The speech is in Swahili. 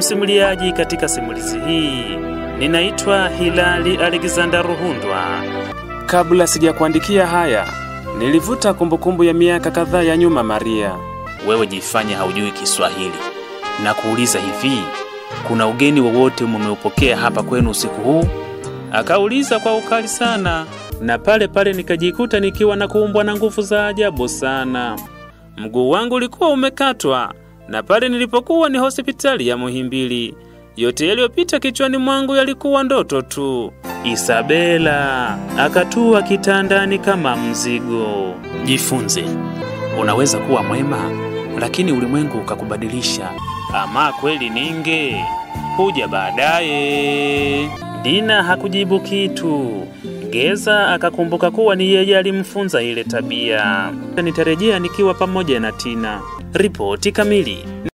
Msimuliaji katika simulizi hii ninaitwa Hilali Alexander Ruhundwa. Kabla sijakuandikia haya, nilivuta kumbukumbu ya miaka kadhaa ya nyuma. Maria, Wewe jifanye haujui Kiswahili na kuuliza hivi, kuna ugeni wowote mumeupokea hapa kwenu usiku huu? Akauliza kwa ukali sana, na pale pale nikajikuta nikiwa na kuumbwa na nguvu za ajabu sana. Mguu wangu ulikuwa umekatwa, na pale nilipokuwa ni hospitali ya Muhimbili. Yote yaliyopita kichwani mwangu yalikuwa ndoto tu. Isabela akatua kitandani kama mzigo. Jifunze, unaweza kuwa mwema, lakini ulimwengu ukakubadilisha. Ama kweli ninge kuja baadaye. Dina hakujibu kitu. Geza akakumbuka kuwa ni yeye alimfunza ile tabia. Nitarejea nikiwa pamoja na Tina. Ripoti kamili.